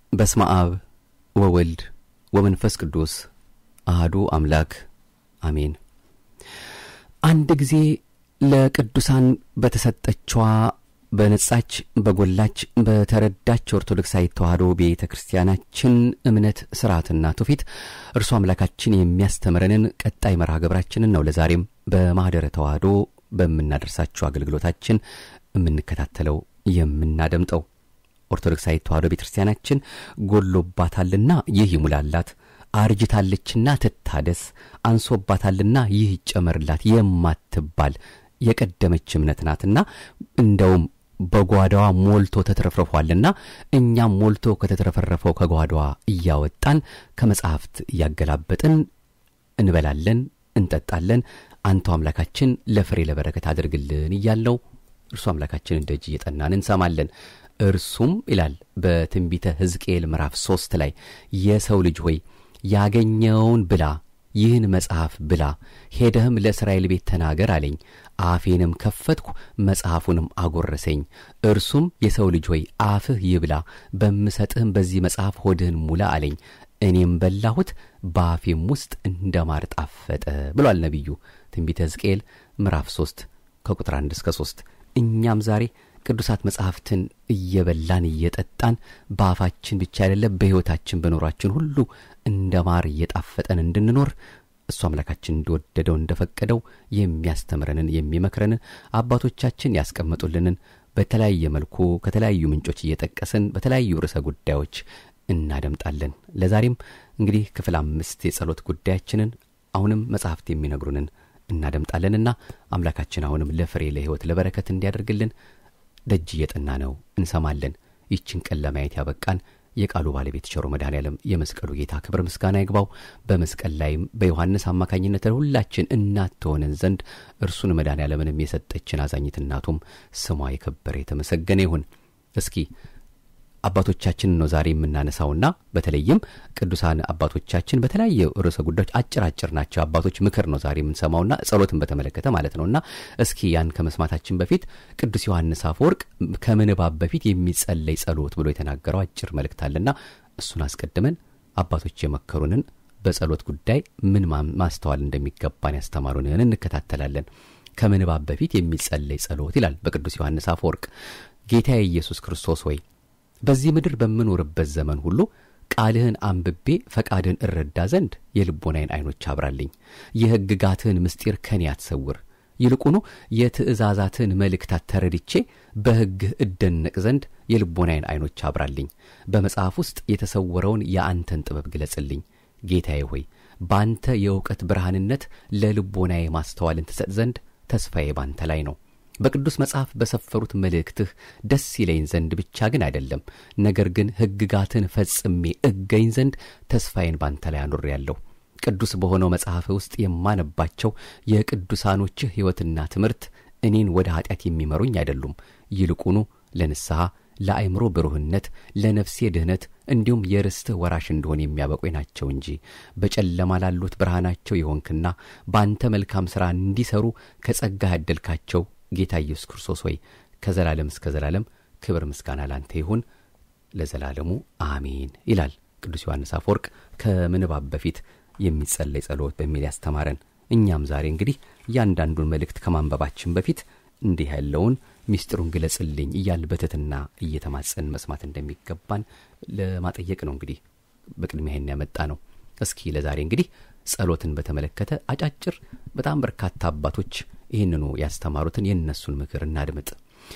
በስመ አብ ወወልድ ወመንፈስ ቅዱስ አህዱ አምላክ አሜን። አንድ ጊዜ ለቅዱሳን በተሰጠችዋ በነጻች በጎላች በተረዳች ኦርቶዶክሳዊ ተዋሕዶ ቤተ ክርስቲያናችን እምነት ስርዓትና ትውፊት እርሱ አምላካችን የሚያስተምረንን ቀጣይ መርሃ ግብራችንን ነው ለዛሬም በማኅደረ ተዋሕዶ በምናደርሳቸው አገልግሎታችን የምንከታተለው የምናደምጠው። ኦርቶዶክሳዊ ተዋሕዶ ቤተ ክርስቲያናችን ጎሎባታልና ይህ ይሙላላት፣ አርጅታለችና ትታደስ፣ አንሶባታልና ይህ ይጨመርላት የማትባል የቀደመች እምነት ናትና እንደውም በጓዳዋ ሞልቶ ተትረፍርፏልና እኛም ሞልቶ ከተትረፈረፈው ከጓዳዋ እያወጣን ከመጻሕፍት እያገላበጥን እንበላለን፣ እንጠጣለን። አንተው አምላካችን ለፍሬ ለበረከት አድርግልን እያለው እርሱ አምላካችንን ደጅ እየጠናን እንሰማለን። እርሱም ይላል በትንቢተ ሕዝቅኤል ምዕራፍ ሦስት ላይ የሰው ልጅ ሆይ ያገኘውን ብላ ይህን መጽሐፍ ብላ ሄደህም ለእስራኤል ቤት ተናገር አለኝ። አፌንም ከፈትኩ መጽሐፉንም አጎረሰኝ። እርሱም የሰው ልጅ ሆይ አፍህ ይብላ፣ በምሰጥህም በዚህ መጽሐፍ ሆድህን ሙላ አለኝ። እኔም በላሁት፣ በአፌም ውስጥ እንደ ማር ጣፈጠ ብሏል ነቢዩ ትንቢተ ሕዝቅኤል ምዕራፍ ሦስት ከቁጥር አንድ እስከ ሦስት እኛም ዛሬ ቅዱሳት መጻሕፍትን እየበላን እየጠጣን በአፋችን ብቻ አይደለም በሕይወታችን በኖሯችን ሁሉ እንደ ማር እየጣፈጠን እንድንኖር እሱ አምላካችን እንደወደደው እንደፈቀደው የሚያስተምረንን የሚመክረንን አባቶቻችን ያስቀመጡልንን በተለያየ መልኩ ከተለያዩ ምንጮች እየጠቀስን በተለያዩ ርዕሰ ጉዳዮች እናደምጣለን። ለዛሬም እንግዲህ ክፍል አምስት የጸሎት ጉዳያችንን አሁንም መጻሕፍት የሚነግሩንን እናደምጣለንና አምላካችን አሁንም ለፍሬ ለሕይወት ለበረከት እንዲያደርግልን ደጅ እየጠና ነው እንሰማለን። ይችን ቀን ለማየት ያበቃን የቃሉ ባለቤት ቸሮ መድኃኔ ዓለም የመስቀሉ ጌታ ክብር ምስጋና ይግባው። በመስቀል ላይም በዮሐንስ አማካኝነት ሁላችን እናት ትሆነን ዘንድ እርሱን መድኃኔ ዓለምንም የሰጠችን አዛኝት እናቱም ስሟ የከበረ የተመሰገነ ይሁን። እስኪ አባቶቻችንን ነው ዛሬ የምናነሳውና በተለይም ቅዱሳን አባቶቻችን በተለያየ ርዕሰ ጉዳዮች አጭር አጭር ናቸው። አባቶች ምክር ነው ዛሬ የምንሰማውና ጸሎትን በተመለከተ ማለት ነውና እስኪ ያን ከመስማታችን በፊት ቅዱስ ዮሐንስ አፈወርቅ ከምንባብ በፊት የሚጸለይ ጸሎት ብሎ የተናገረው አጭር መልእክት አለና እሱን አስቀድመን አባቶች የመከሩንን በጸሎት ጉዳይ ምን ማስተዋል እንደሚገባን ያስተማሩንን እንከታተላለን። ከምንባብ በፊት የሚጸለይ ጸሎት ይላል በቅዱስ ዮሐንስ አፈወርቅ ጌታዬ ኢየሱስ ክርስቶስ ወይ በዚህ ምድር በምኖርበት ዘመን ሁሉ ቃልህን አንብቤ ፈቃድህን እረዳ ዘንድ የልቦናዬን ዐይኖች አብራልኝ። የሕግጋትህን ምስጢር ከኔ አትሰውር። ይልቁኑ የትእዛዛትህን መልእክታት ተረድቼ በሕግህ እደነቅ ዘንድ የልቦናዬን ዐይኖች አብራልኝ። በመጽሐፍ ውስጥ የተሰወረውን የአንተን ጥበብ ግለጽልኝ። ጌታዬ ሆይ በአንተ የእውቀት ብርሃንነት ለልቦናዬ ማስተዋልን ትሰጥ ዘንድ ተስፋዬ ባንተ ላይ ነው። በቅዱስ መጽሐፍ በሰፈሩት መልእክትህ ደስ ይለኝ ዘንድ ብቻ ግን አይደለም፣ ነገር ግን ሕግጋትን ፈጽሜ እገኝ ዘንድ ተስፋዬን ባንተ ላይ አኑሬአለሁ። ቅዱስ በሆነው መጽሐፍ ውስጥ የማነባቸው የቅዱሳኖችህ ሕይወትና ትምህርት እኔን ወደ ኀጢአት የሚመሩኝ አይደሉም። ይልቁኑ ለንስሐ፣ ለአእምሮ ብሩህነት፣ ለነፍሴ ድህነት እንዲሁም የርስትህ ወራሽ እንደሆን የሚያበቁኝ ናቸው እንጂ በጨለማ ላሉት ብርሃናቸው የሆንክና በአንተ መልካም ሥራ እንዲሠሩ ከጸጋህ ያደልካቸው ጌታ ኢየሱስ ክርስቶስ ሆይ ከዘላለም እስከ ዘላለም ክብር ምስጋና ላንተ ይሁን ለዘላለሙ አሜን ይላል ቅዱስ ዮሐንስ አፈወርቅ ከምንባብ በፊት የሚጸለይ ጸሎት በሚል ያስተማረን። እኛም ዛሬ እንግዲህ እያንዳንዱን መልእክት ከማንበባችን በፊት እንዲህ ያለውን ሚስጢሩን ግለጽልኝ እያል በትሕትና እየተማጸን መስማት እንደሚገባን ለማጠየቅ ነው። እንግዲህ በቅድሚያ ይህን ያመጣ ነው። እስኪ ለዛሬ እንግዲህ ጸሎትን በተመለከተ አጫጭር በጣም በርካታ አባቶች ይህንኑ ያስተማሩትን የእነሱን ምክር እናድምጥ።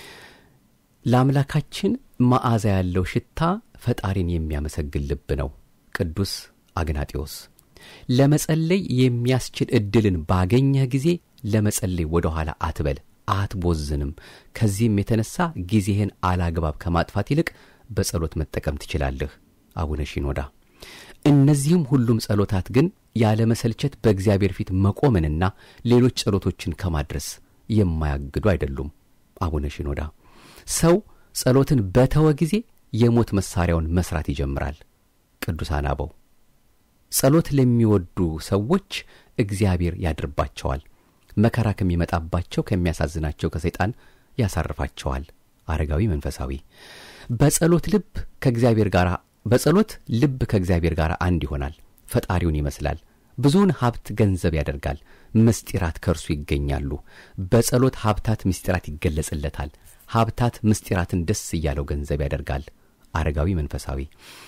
ለአምላካችን መዓዛ ያለው ሽታ ፈጣሪን የሚያመሰግን ልብ ነው። ቅዱስ አግናጢዎስ ለመጸለይ የሚያስችል ዕድልን ባገኘህ ጊዜ ለመጸለይ ወደ ኋላ አትበል፣ አትቦዝንም። ከዚህም የተነሳ ጊዜህን አላግባብ ከማጥፋት ይልቅ በጸሎት መጠቀም ትችላለህ። አቡነ ሺኖዳ እነዚህም ሁሉም ጸሎታት ግን ያለመሰልቸት በእግዚአብሔር ፊት መቆምንና ሌሎች ጸሎቶችን ከማድረስ የማያግዱ አይደሉም። አቡነ ሺኖዳ ሰው ጸሎትን በተወ ጊዜ የሞት መሣሪያውን መሥራት ይጀምራል። ቅዱሳን አበው ጸሎት ለሚወዱ ሰዎች እግዚአብሔር ያድርባቸዋል፣ መከራ ከሚመጣባቸው ከሚያሳዝናቸው ከሰይጣን ያሳርፋቸዋል። አረጋዊ መንፈሳዊ በጸሎት ልብ ከእግዚአብሔር ጋር በጸሎት ልብ ከእግዚአብሔር ጋር አንድ ይሆናል፣ ፈጣሪውን ይመስላል። ብዙውን ሀብት ገንዘብ ያደርጋል፣ ምስጢራት ከእርሱ ይገኛሉ። በጸሎት ሀብታት ምስጢራት ይገለጽለታል። ሀብታት ምስጢራትን ደስ እያለው ገንዘብ ያደርጋል። አረጋዊ መንፈሳዊ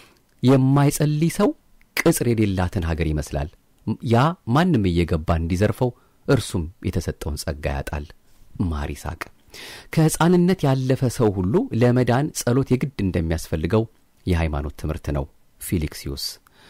የማይጸልይ ሰው ቅጽር የሌላትን ሀገር ይመስላል። ያ ማንም እየገባ እንዲዘርፈው እርሱም የተሰጠውን ጸጋ ያጣል። ማር ይስሐቅ ከሕፃንነት ያለፈ ሰው ሁሉ ለመዳን ጸሎት የግድ እንደሚያስፈልገው የሃይማኖት ትምህርት ነው። ፊሊክሲዩስ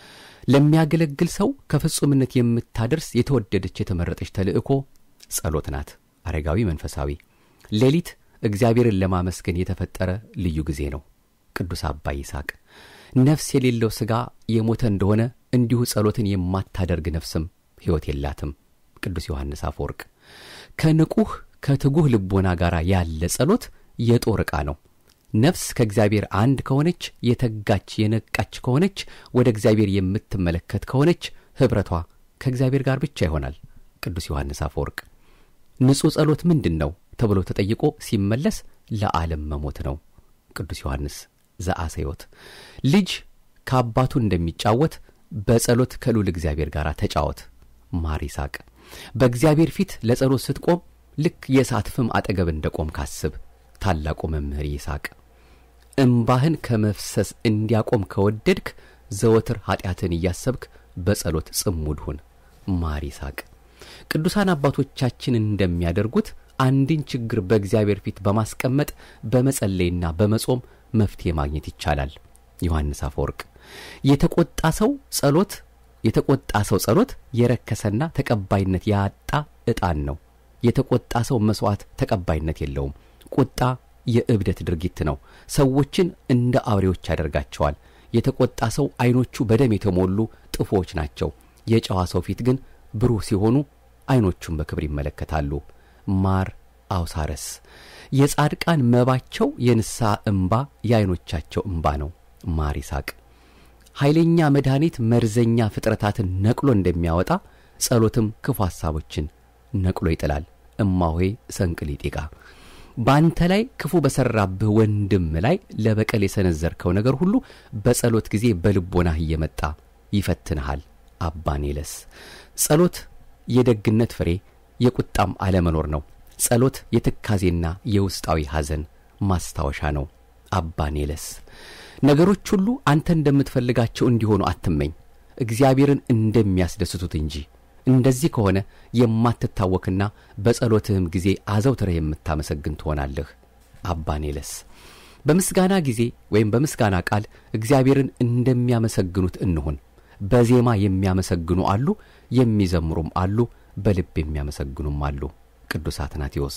ለሚያገለግል ሰው ከፍጹምነት የምታደርስ የተወደደች የተመረጠች ተልእኮ ጸሎት ናት። አረጋዊ መንፈሳዊ ሌሊት እግዚአብሔርን ለማመስገን የተፈጠረ ልዩ ጊዜ ነው። ቅዱስ አባ ይስሐቅ ነፍስ የሌለው ሥጋ የሞተ እንደሆነ እንዲሁ ጸሎትን የማታደርግ ነፍስም ሕይወት የላትም። ቅዱስ ዮሐንስ አፈወርቅ ከንቁህ ከትጉህ ልቦና ጋር ያለ ጸሎት የጦር ዕቃ ነው። ነፍስ ከእግዚአብሔር አንድ ከሆነች የተጋች የነቃች ከሆነች ወደ እግዚአብሔር የምትመለከት ከሆነች ኅብረቷ ከእግዚአብሔር ጋር ብቻ ይሆናል። ቅዱስ ዮሐንስ አፈወርቅ ንጹሕ ጸሎት ምንድን ነው ተብሎ ተጠይቆ ሲመለስ ለዓለም መሞት ነው። ቅዱስ ዮሐንስ ዘአሰዮት ልጅ ከአባቱ እንደሚጫወት በጸሎት ከልዑል እግዚአብሔር ጋር ተጫወት። ማር ይስሐቅ በእግዚአብሔር ፊት ለጸሎት ስትቆም ልክ የእሳት ፍም አጠገብ እንደ ቆም ካስብ። ታላቁ መምህር ይስሐቅ እምባህን ከመፍሰስ እንዲያቆም ከወደድክ ዘወትር ኀጢአትን እያሰብክ በጸሎት ጽሙድ ሁን። ማር ይስሐቅ ቅዱሳን አባቶቻችን እንደሚያደርጉት አንድን ችግር በእግዚአብሔር ፊት በማስቀመጥ በመጸለይና በመጾም መፍትሔ ማግኘት ይቻላል። ዮሐንስ አፈወርቅ የተቆጣ ሰው ጸሎት የተቆጣ ሰው ጸሎት የረከሰና ተቀባይነት ያጣ ዕጣን ነው። የተቆጣ ሰው መሥዋዕት ተቀባይነት የለውም። ቁጣ የእብደት ድርጊት ነው። ሰዎችን እንደ አውሬዎች ያደርጋቸዋል። የተቆጣ ሰው ዐይኖቹ በደም የተሞሉ ጥፎዎች ናቸው። የጨዋ ሰው ፊት ግን ብሩህ ሲሆኑ ዐይኖቹን በክብር ይመለከታሉ። ማር አውሳረስ የጻድቃን መባቸው የንስሐ እምባ የዐይኖቻቸው እምባ ነው። ማር ይስሐቅ ኃይለኛ መድኃኒት መርዘኛ ፍጥረታትን ነቅሎ እንደሚያወጣ ጸሎትም ክፉ ሐሳቦችን ነቅሎ ይጥላል። እማሆይ ሰንቅሊጢቃ በአንተ ላይ ክፉ በሠራብህ ወንድም ላይ ለበቀል የሰነዘርከው ነገር ሁሉ በጸሎት ጊዜ በልቦናህ እየመጣ ይፈትንሃል። አባኔለስ ጸሎት የደግነት ፍሬ የቁጣም አለመኖር ነው። ጸሎት የትካዜና የውስጣዊ ሐዘን ማስታወሻ ነው። አባኔለስ ነገሮች ሁሉ አንተ እንደምትፈልጋቸው እንዲሆኑ አትመኝ፣ እግዚአብሔርን እንደሚያስደስቱት እንጂ። እንደዚህ ከሆነ የማትታወክና በጸሎትህም ጊዜ አዘውትረህ የምታመሰግን ትሆናለህ። አባኔለስ በምስጋና ጊዜ ወይም በምስጋና ቃል እግዚአብሔርን እንደሚያመሰግኑት እንሁን። በዜማ የሚያመሰግኑ አሉ፣ የሚዘምሩም አሉ፣ በልብ የሚያመሰግኑም አሉ። ቅዱስ አትናቴዎስ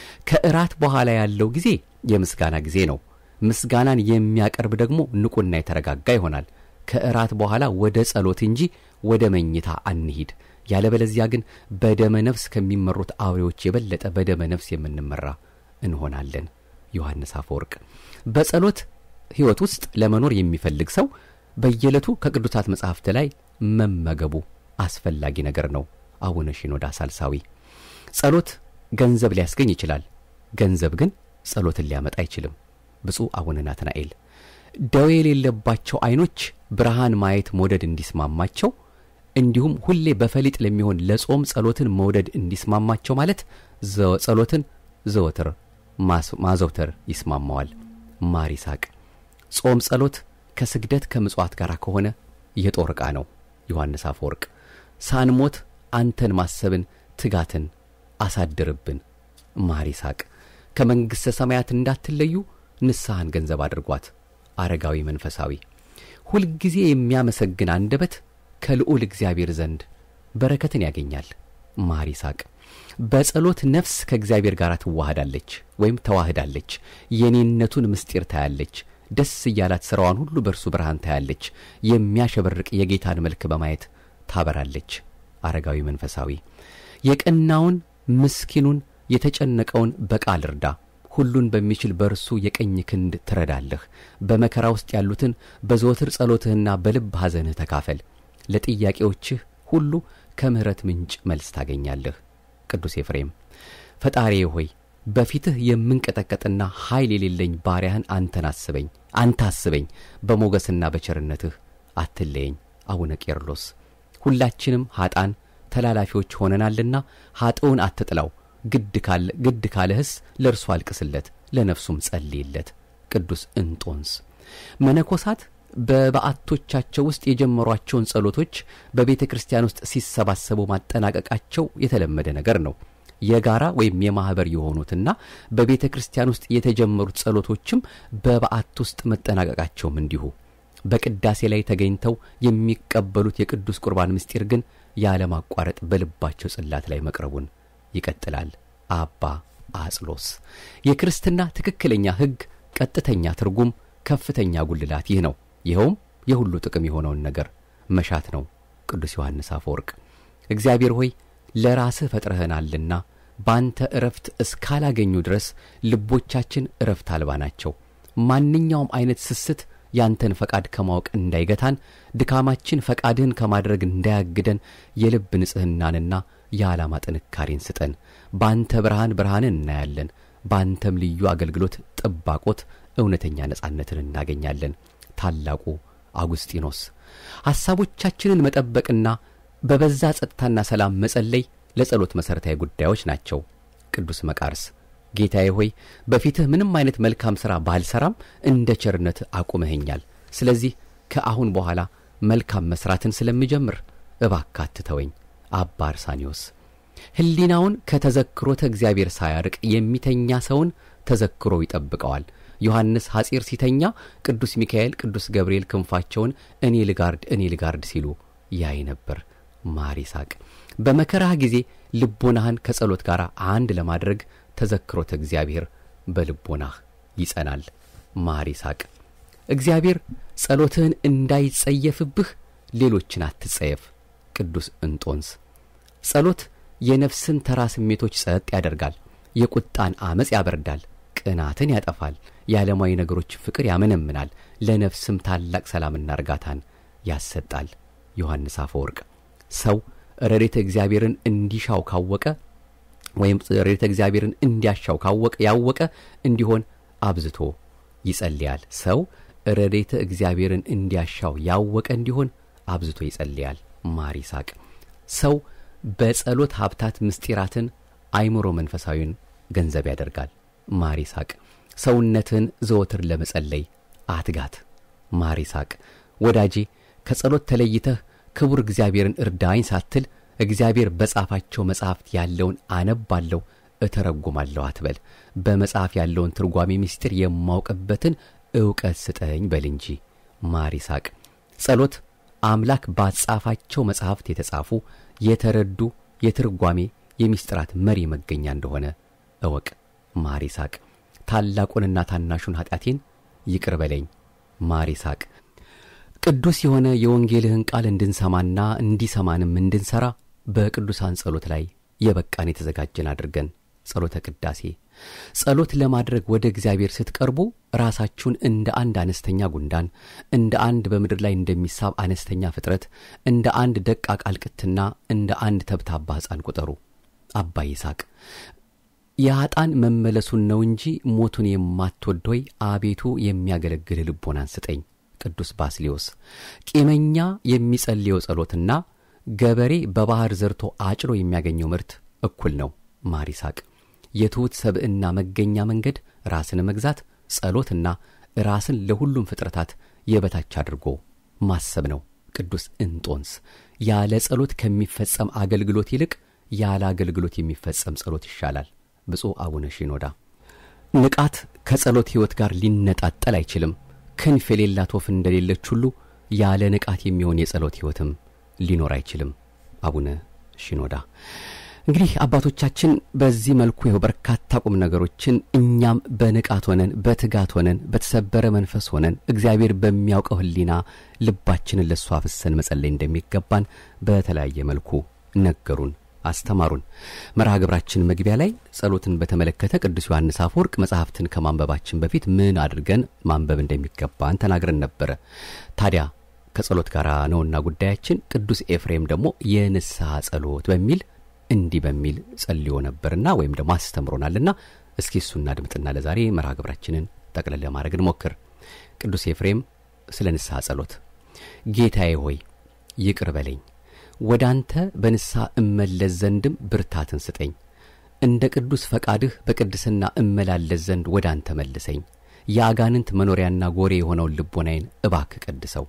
ከእራት በኋላ ያለው ጊዜ የምስጋና ጊዜ ነው። ምስጋናን የሚያቀርብ ደግሞ ንቁና የተረጋጋ ይሆናል። ከእራት በኋላ ወደ ጸሎት እንጂ ወደ መኝታ አንሂድ። ያለበለዚያ ግን በደመ ነፍስ ከሚመሩት አውሬዎች የበለጠ በደመ ነፍስ የምንመራ እንሆናለን። ዮሐንስ አፈወርቅ በጸሎት ሕይወት ውስጥ ለመኖር የሚፈልግ ሰው በየዕለቱ ከቅዱሳት መጻሕፍት ላይ መመገቡ አስፈላጊ ነገር ነው። አቡነ ሺኖዳ ሳልሳዊ ጸሎት ገንዘብ ሊያስገኝ ይችላል። ገንዘብ ግን ጸሎትን ሊያመጣ አይችልም። ብፁዕ አቡነ ናትናኤል ደዌ የሌለባቸው ዐይኖች ብርሃን ማየት መውደድ እንዲስማማቸው እንዲሁም ሁሌ በፈሊጥ ለሚሆን ለጾም ጸሎትን መውደድ እንዲስማማቸው ማለት ጸሎትን ዘወትር ማዘውተር ይስማማዋል። ማር ይስሐቅ ጾም ጸሎት ከስግደት ከምጽዋት ጋር ከሆነ የጦር ዕቃ ነው። ዮሐንስ አፈወርቅ ሳንሞት አንተን ማሰብን ትጋትን አሳድርብን። ማር ይስሐቅ ከመንግሥተ ሰማያት እንዳትለዩ ንስሐን ገንዘብ አድርጓት። አረጋዊ መንፈሳዊ ሁልጊዜ የሚያመሰግን አንደበት ከልዑል እግዚአብሔር ዘንድ በረከትን ያገኛል። ማር ይስሐቅ በጸሎት ነፍስ ከእግዚአብሔር ጋር ትዋህዳለች ወይም ተዋህዳለች። የኔነቱን ምስጢር ታያለች። ደስ እያላት ሥራዋን ሁሉ በእርሱ ብርሃን ታያለች። የሚያሸበርቅ የጌታን መልክ በማየት ታበራለች። አረጋዊ መንፈሳዊ የቀናውን ምስኪኑን የተጨነቀውን በቃል እርዳ። ሁሉን በሚችል በእርሱ የቀኝ ክንድ ትረዳለህ። በመከራ ውስጥ ያሉትን በዘወትር ጸሎትህና በልብ ሐዘንህ ተካፈል። ለጥያቄዎችህ ሁሉ ከምሕረት ምንጭ መልስ ታገኛለህ። ቅዱስ ኤፍሬም ፈጣሪዬ ሆይ በፊትህ የምንቀጠቀጥና ኃይል የሌለኝ ባሪያህን አንተን አስበኝ አንተ አስበኝ በሞገስና በቸርነትህ አትለየኝ አቡነ ቄርሎስ ሁላችንም ኀጣን ተላላፊዎች ሆነናልና ኀጥውን አትጥላው ግድ ካለህስ ለእርሱ አልቅስለት ለነፍሱም ጸልይለት ቅዱስ እንጦንስ መነኮሳት በበዓቶቻቸው ውስጥ የጀመሯቸውን ጸሎቶች በቤተ ክርስቲያን ውስጥ ሲሰባሰቡ ማጠናቀቃቸው የተለመደ ነገር ነው የጋራ ወይም የማኅበር የሆኑትና በቤተ ክርስቲያን ውስጥ የተጀመሩት ጸሎቶችም በበዓት ውስጥ መጠናቀቃቸውም እንዲሁ በቅዳሴ ላይ ተገኝተው የሚቀበሉት የቅዱስ ቁርባን ምስጢር ግን ያለማቋረጥ በልባቸው ጽላት ላይ መቅረቡን ይቀጥላል አባ አጽሎስ የክርስትና ትክክለኛ ሕግ ቀጥተኛ ትርጉም ከፍተኛ ጉልላት ይህ ነው ይኸውም የሁሉ ጥቅም የሆነውን ነገር መሻት ነው ቅዱስ ዮሐንስ አፈወርቅ እግዚአብሔር ሆይ ለራስህ ፈጥረህናልና ባንተ እረፍት እስካላገኙ ድረስ ልቦቻችን እረፍት አልባ ናቸው ማንኛውም አይነት ስስት ያንተን ፈቃድ ከማወቅ እንዳይገታን ድካማችን ፈቃድህን ከማድረግ እንዳያግደን የልብ ንጽሕናንና የዓላማ ጥንካሬን ስጠን ባንተ ብርሃን ብርሃንን እናያለን ባንተም ልዩ አገልግሎት ጥባቆት እውነተኛ ነጻነትን እናገኛለን ታላቁ አጉስጢኖስ ሐሳቦቻችንን መጠበቅና በበዛ ጸጥታና ሰላም መጸለይ ለጸሎት መሠረታዊ ጉዳዮች ናቸው ቅዱስ መቃርስ ጌታዬ ሆይ በፊትህ ምንም አይነት መልካም ሥራ ባልሠራም እንደ ቸርነት አቁመኸኛል ስለዚህ ከአሁን በኋላ መልካም መሥራትን ስለምጀምር እባክህ አትተወኝ አባ አርሳኒዮስ ሕሊናውን ከተዘክሮተ እግዚአብሔር ሳያርቅ የሚተኛ ሰውን ተዘክሮ ይጠብቀዋል ዮሐንስ ሐጺር ሲተኛ ቅዱስ ሚካኤል ቅዱስ ገብርኤል ክንፋቸውን እኔ ልጋርድ እኔ ልጋርድ ሲሉ ያይ ነበር ማር ይስሐቅ በመከራህ ጊዜ ልቦናህን ከጸሎት ጋር አንድ ለማድረግ ተዘክሮተ እግዚአብሔር በልቦናህ ይጸናል ማር ይስሐቅ እግዚአብሔር ጸሎትህን እንዳይጸየፍብህ ሌሎችን አትጸየፍ ቅዱስ እንጦንስ ጸሎት የነፍስን ተራ ስሜቶች ጸጥ ያደርጋል የቁጣን አመፅ ያበርዳል ቅናትን ያጠፋል የዓለማዊ ነገሮች ፍቅር ያመነምናል ለነፍስም ታላቅ ሰላምና እርጋታን ያሰጣል ዮሐንስ አፈወርቅ ሰው ረድኤተ እግዚአብሔርን እንዲሻው ካወቀ ወይም ረድኤተ እግዚአብሔርን እንዲያሻው ካወቀ ያወቀ እንዲሆን አብዝቶ ይጸልያል ሰው ረድኤተ እግዚአብሔርን እንዲያሻው ያወቀ እንዲሆን አብዝቶ ይጸልያል ማር ይስሐቅ ሰው በጸሎት ሀብታት ምስጢራትን አይምሮ መንፈሳዊን ገንዘብ ያደርጋል ማር ይስሐቅ ሰውነትን ዘወትር ለመጸለይ አትጋት ማር ይስሐቅ ወዳጄ ከጸሎት ተለይተህ ክቡር እግዚአብሔርን እርዳኝ ሳትል እግዚአብሔር በጻፋቸው መጽሐፍት ያለውን አነባለሁ እተረጉማለሁ አትበል በመጽሐፍ ያለውን ትርጓሜ ምስጢር የማውቅበትን ዕውቀት ስጠኝ በል እንጂ ማር ይስሐቅ ጸሎት አምላክ ባጻፋቸው መጽሐፍት የተጻፉ የተረዱ የትርጓሜ የምስጢራት መሪ መገኛ እንደሆነ እወቅ ማር ይስሐቅ ታላቁንና ታናሹን ኀጢአቴን ይቅር በለኝ ማር ይስሐቅ ቅዱስ የሆነ የወንጌልህን ቃል እንድንሰማና እንዲሰማንም እንድንሠራ በቅዱሳን ጸሎት ላይ የበቃን የተዘጋጀን አድርገን ጸሎተ ቅዳሴ ጸሎት ለማድረግ ወደ እግዚአብሔር ስትቀርቡ ራሳችሁን እንደ አንድ አነስተኛ ጉንዳን እንደ አንድ በምድር ላይ እንደሚሳብ አነስተኛ ፍጥረት እንደ አንድ ደቃቅ አልቅትና እንደ አንድ ተብታባ ሕፃን ቁጠሩ አባ ይስሐቅ የኀጣን መመለሱን ነው እንጂ ሞቱን የማትወድ ሆይ አቤቱ የሚያገለግል ልቦናን ስጠኝ ቅዱስ ባስሊዮስ ቂመኛ የሚጸልየው ጸሎትና ገበሬ በባሕር ዘርቶ አጭሮ የሚያገኘው ምርት እኩል ነው ማር ይስሐቅ የትሑት ሰብዕና መገኛ መንገድ ራስን መግዛት ጸሎትና ራስን ለሁሉም ፍጥረታት የበታች አድርጎ ማሰብ ነው ቅዱስ እንጦንስ ያለ ጸሎት ከሚፈጸም አገልግሎት ይልቅ ያለ አገልግሎት የሚፈጸም ጸሎት ይሻላል ብፁዕ አቡነ ሺኖዳ ንቃት ከጸሎት ሕይወት ጋር ሊነጣጠል አይችልም ክንፍ የሌላት ወፍ እንደሌለች ሁሉ ያለ ንቃት የሚሆን የጸሎት ሕይወትም ሊኖር አይችልም አቡነ ሺኖዳ እንግዲህ አባቶቻችን በዚህ መልኩ ይኸው በርካታ ቁም ነገሮችን እኛም በንቃት ሆነን በትጋት ሆነን በተሰበረ መንፈስ ሆነን እግዚአብሔር በሚያውቀው ሕሊና ልባችንን ለእሱ አፍሰን መጸለይ እንደሚገባን በተለያየ መልኩ ነገሩን አስተማሩን መርሃ ግብራችን መግቢያ ላይ ጸሎትን በተመለከተ ቅዱስ ዮሐንስ አፈወርቅ መጽሐፍትን ከማንበባችን በፊት ምን አድርገን ማንበብ እንደሚገባን ተናግረን ነበረ ታዲያ ከጸሎት ጋር ነውና ጉዳያችን ቅዱስ ኤፍሬም ደግሞ የንስሐ ጸሎት በሚል እንዲህ በሚል ጸልዮ ነበርና ወይም ደግሞ አስተምሮናልና እስኪ እሱ እናድምጥና ለዛሬ መርሃ ግብራችንን ጠቅለል ለማድረግ እንሞክር። ቅዱስ ኤፍሬም ስለ ንስሐ ጸሎት። ጌታዬ ሆይ ይቅር በለኝ፣ ወደ አንተ በንስሐ እመለስ ዘንድም ብርታትን ስጠኝ። እንደ ቅዱስ ፈቃድህ በቅድስና እመላለስ ዘንድ ወደ አንተ መልሰኝ። የአጋንንት መኖሪያና ጎሬ የሆነውን ልቦናዬን እባክ ቀድሰው።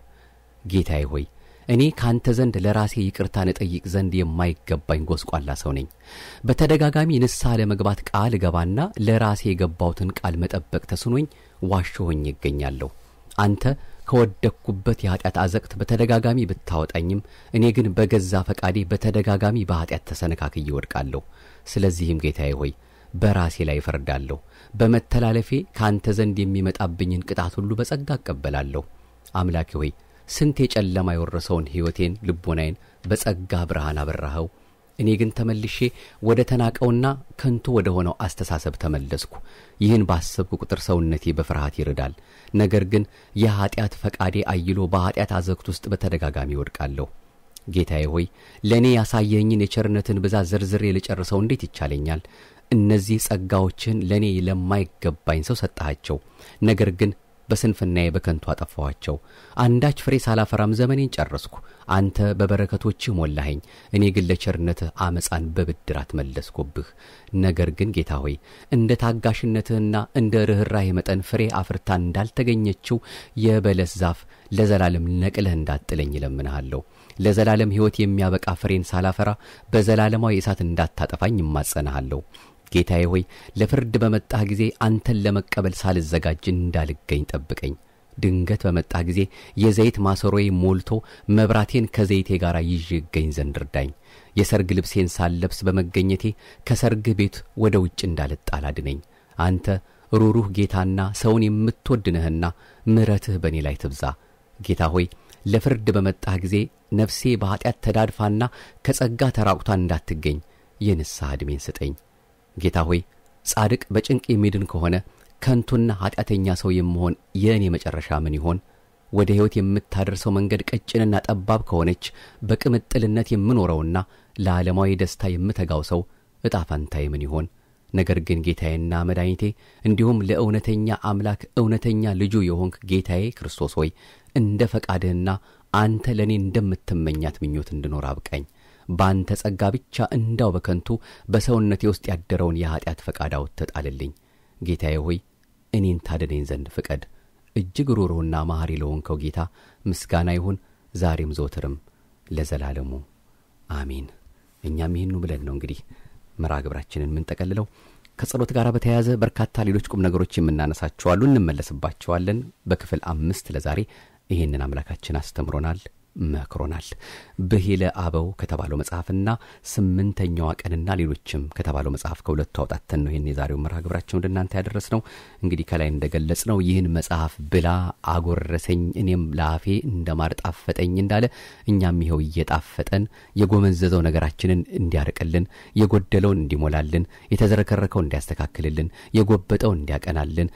ጌታዬ ሆይ እኔ ካንተ ዘንድ ለራሴ ይቅርታን እጠይቅ ዘንድ የማይገባኝ ጎስቋላ ሰው ነኝ። በተደጋጋሚ ንስሐ ለመግባት ቃል እገባና ለራሴ የገባሁትን ቃል መጠበቅ ተስኖኝ ዋሾ ሆኜ ይገኛለሁ። አንተ ከወደቅኩበት የኀጢአት አዘቅት በተደጋጋሚ ብታወጣኝም እኔ ግን በገዛ ፈቃዴ በተደጋጋሚ በኀጢአት ተሰነካክዬ ወድቃለሁ። ስለዚህም ጌታዬ ሆይ በራሴ ላይ እፈርዳለሁ። በመተላለፌ ከአንተ ዘንድ የሚመጣብኝን ቅጣት ሁሉ በጸጋ እቀበላለሁ። አምላኬ ሆይ ስንት የጨለማ የወረሰውን ሕይወቴን ልቦናዬን በጸጋ ብርሃን አበራኸው። እኔ ግን ተመልሼ ወደ ተናቀውና ከንቱ ወደ ሆነው አስተሳሰብ ተመለስኩ። ይህን ባሰብኩ ቁጥር ሰውነቴ በፍርሃት ይርዳል። ነገር ግን የኀጢአት ፈቃዴ አይሎ በኀጢአት አዘግት ውስጥ በተደጋጋሚ ይወድቃለሁ። ጌታዬ ሆይ ለእኔ ያሳየኝን የቸርነትን ብዛት ዘርዝሬ ልጨርሰው እንዴት ይቻለኛል? እነዚህ ጸጋዎችን ለእኔ ለማይገባኝ ሰው ሰጠሃቸው። ነገር ግን በስንፍናዬ በከንቱ አጠፋኋቸው። አንዳች ፍሬ ሳላፈራም ዘመኔን ጨረስኩ። አንተ በበረከቶችህ ሞላኸኝ፣ እኔ ግን ለቸርነትህ አመፃን በብድራት መለስኩብህ። ነገር ግን ጌታ ሆይ እንደ ታጋሽነትህና እንደ ርኅራሄ መጠን ፍሬ አፍርታ እንዳልተገኘችው የበለስ ዛፍ ለዘላለም ነቅለህ እንዳጥለኝ እለምንሃለሁ። ለዘላለም ሕይወት የሚያበቃ ፍሬን ሳላፈራ በዘላለማዊ እሳት እንዳታጠፋኝ እማጸንሃለሁ። ጌታዬ ሆይ ለፍርድ በመጣህ ጊዜ አንተን ለመቀበል ሳልዘጋጅ እንዳልገኝ ጠብቀኝ። ድንገት በመጣህ ጊዜ የዘይት ማሰሮዬ ሞልቶ መብራቴን ከዘይቴ ጋር ይዤ እገኝ ዘንድ እርዳኝ። የሰርግ ልብሴን ሳልለብስ በመገኘቴ ከሰርግህ ቤት ወደ ውጭ እንዳልጣል አድነኝ። አንተ ሩሩህ ጌታና ሰውን የምትወድ ነህና ምሕረትህ በእኔ ላይ ትብዛ። ጌታ ሆይ ለፍርድ በመጣህ ጊዜ ነፍሴ በኀጢአት ተዳድፋና ከጸጋ ተራቁታ እንዳትገኝ የንስሐ ዕድሜን ስጠኝ። ጌታ ሆይ ጻድቅ በጭንቅ የሚድን ከሆነ ከንቱና ኀጢአተኛ ሰው የምሆን የእኔ መጨረሻ ምን ይሆን? ወደ ሕይወት የምታደርሰው መንገድ ቀጭንና ጠባብ ከሆነች በቅምጥልነት የምኖረውና ለዓለማዊ ደስታ የምተጋው ሰው ዕጣ ፈንታዬ ምን ይሆን? ነገር ግን ጌታዬና መድኃኒቴ እንዲሁም ለእውነተኛ አምላክ እውነተኛ ልጁ የሆንክ ጌታዬ ክርስቶስ ሆይ እንደ ፈቃድህና አንተ ለእኔ እንደምትመኛት ምኞት እንድኖር አብቃኝ። በአንተ ጸጋ ብቻ እንዳው በከንቱ በሰውነቴ ውስጥ ያደረውን የኀጢአት ፈቃድ አውጥተህ ጣልልኝ። ጌታዬ ሆይ እኔን ታድነኝ ዘንድ ፍቀድ። እጅግ ሩሩህና መሐሪ ለሆንከው ጌታ ምስጋና ይሁን ዛሬም ዘወትርም ለዘላለሙ አሜን። እኛም ይህኑ ብለን ነው እንግዲህ መርሃ ግብራችንን የምንጠቀልለው። ከጸሎት ጋር በተያያዘ በርካታ ሌሎች ቁም ነገሮች የምናነሳቸዋሉ፣ እንመለስባቸዋለን። በክፍል አምስት ለዛሬ ይህንን አምላካችን አስተምሮናል መክሮናል። ብሂለ አበው ከተባለው መጽሐፍና ስምንተኛዋ ቀንና ሌሎችም ከተባለው መጽሐፍ ከሁለቱ አውጣተን ነው ይህን የዛሬው መርሃ ግብራችን ወደ እናንተ ያደረስ ነው። እንግዲህ ከላይ እንደገለጽ ነው ይህን መጽሐፍ ብላ አጎረሰኝ፣ እኔም ለአፌ እንደ ማር ጣፈጠኝ እንዳለ እኛም ይኸው እየጣፈጠን የጎመዘዘው ነገራችንን እንዲያርቅልን፣ የጎደለውን እንዲሞላልን፣ የተዘረከረከው እንዲያስተካክልልን፣ የጎበጠው እንዲያቀናልን፣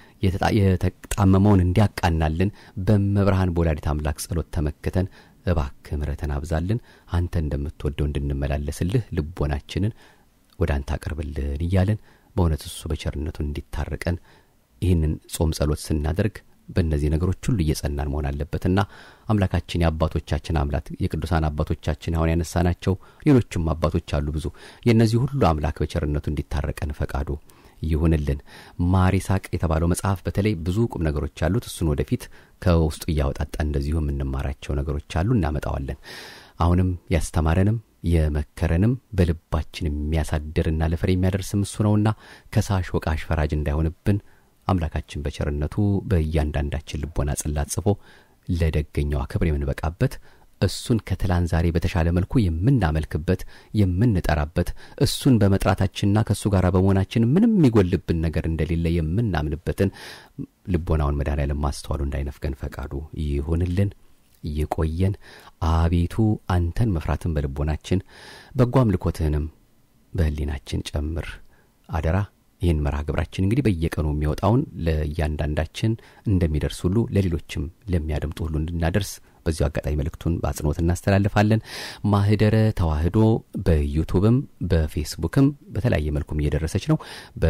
የተጣመመውን እንዲያቃናልን በመብርሃን በወላዲት አምላክ ጸሎት ተመክተን እባክህ ምሕረትን አብዛልን አንተ እንደምትወደው እንድንመላለስልህ ልቦናችንን ወደ አንተ አቅርብልን እያለን በእውነት እሱ በቸርነቱ እንዲታረቀን ይህንን ጾም ጸሎት ስናደርግ በእነዚህ ነገሮች ሁሉ እየጸናን መሆን አለበትና አምላካችን የአባቶቻችን አምላክ የቅዱሳን አባቶቻችን አሁን ያነሳናቸው ሌሎችም አባቶች አሉ ብዙ የእነዚህ ሁሉ አምላክ በቸርነቱ እንዲታረቀን ፈቃዱ ይሁንልን። ማር ይስሐቅ የተባለው መጽሐፍ በተለይ ብዙ ቁም ነገሮች አሉት። እሱን ወደፊት ከውስጡ እያወጣጣ እንደዚሁ የምንማራቸው ነገሮች አሉ፣ እናመጣዋለን። አሁንም ያስተማረንም የመከረንም በልባችን የሚያሳድርና ለፍሬ የሚያደርስም እሱ ነውና ከሳሽ ወቃሽ ፈራጅ እንዳይሆንብን አምላካችን በቸርነቱ በእያንዳንዳችን ልቦና ጽላት ጽፎ ለደገኛዋ ክብር የምንበቃበት እሱን ከትላንት ዛሬ በተሻለ መልኩ የምናመልክበት የምንጠራበት እሱን በመጥራታችንና ከእሱ ጋር በመሆናችን ምንም የሚጎልብን ነገር እንደሌለ የምናምንበትን ልቦናውን መድኃኔዓለም ማስተዋሉ እንዳይነፍገን ፈቃዱ ይሁንልን። ይቆየን። አቤቱ አንተን መፍራትን በልቦናችን በጎ አምልኮትህንም በሕሊናችን ጨምር አደራ። ይህን መርሃ ግብራችን እንግዲህ በየቀኑ የሚወጣውን ለእያንዳንዳችን እንደሚደርስ ሁሉ ለሌሎችም ለሚያደምጡ ሁሉ እንድናደርስ በዚሁ አጋጣሚ መልእክቱን በአጽንኦት እናስተላልፋለን። ማህደረ ተዋህዶ በዩቱብም በፌስቡክም በተለያየ መልኩም እየደረሰች ነው።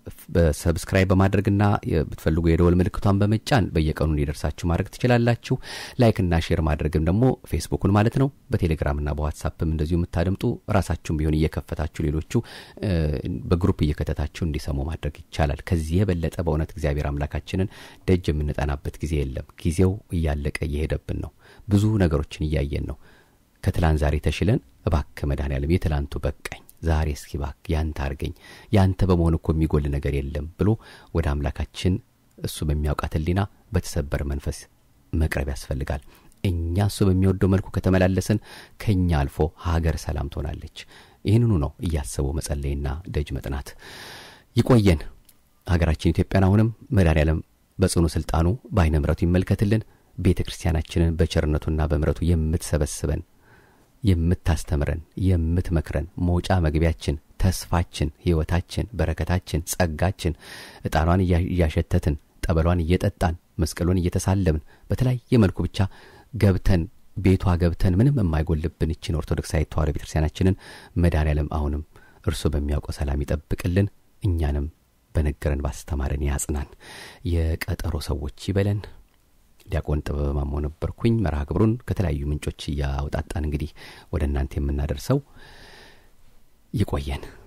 በሰብስክራይብ በማድረግና ብትፈልጉ የደወል ምልክቷን በመጫን በየቀኑ እንዲደርሳችሁ ማድረግ ትችላላችሁ። ላይክና ሼር ማድረግም ደግሞ ፌስቡኩን ማለት ነው። በቴሌግራምና በዋትሳፕም እንደዚሁ የምታደምጡ ራሳችሁም ቢሆን እየከፈታችሁ ሌሎቹ በግሩፕ እየከተታችሁ እንዲሰሙ ማድረግ ይቻላል። ከዚህ የበለጠ በእውነት እግዚአብሔር አምላካችንን ደጅ የምንጠናበት ጊዜ የለም። ጊዜው እያለቀ እየሄደብን ነው። ብዙ ነገሮችን እያየን ነው። ከትላንት ዛሬ ተሽለን እባክህ መድኃኔዓለም የትላንቱ በቃኝ ዛሬ እስኪ እባክህ ያንተ አርገኝ ያንተ በመሆን እኮ የሚጎል ነገር የለም ብሎ ወደ አምላካችን እሱ በሚያውቃት ሕሊና በተሰበረ መንፈስ መቅረብ ያስፈልጋል። እኛ እሱ በሚወደው መልኩ ከተመላለስን ከእኛ አልፎ ሀገር ሰላም ትሆናለች። ይህንኑ ነው እያሰቡ መጸለይና ደጅ መጥናት። ይቆየን። ሀገራችን ኢትዮጵያን አሁንም መድኃኔዓለም በጽኑ ስልጣኑ በአይነ ምሕረቱ ይመልከትልን። ቤተ ክርስቲያናችንን በቸርነቱና በምሕረቱ የምትሰበስበን የምታስተምረን የምትመክረን መውጫ መግቢያችን ተስፋችን ሕይወታችን በረከታችን ጸጋችን ዕጣኗን እያሸተትን ጠበሏን እየጠጣን መስቀሏን እየተሳለምን በተለያየ መልኩ ብቻ ገብተን ቤቷ ገብተን ምንም የማይጎልብን ይችን ኦርቶዶክሳዊት ተዋሕዶ ቤተ ክርስቲያናችንን መድኃኔዓለም አሁንም እርሱ በሚያውቀው ሰላም ይጠብቅልን። እኛንም በነገረን ባስተማረን ያጽናን። የቀጠሮ ሰዎች ይበለን። ዲያቆን ጥበበ ማሞ ነበርኩኝ። መርሃ ግብሩን ከተለያዩ ምንጮች እያወጣጣን እንግዲህ ወደ እናንተ የምናደርሰው ይቆየን።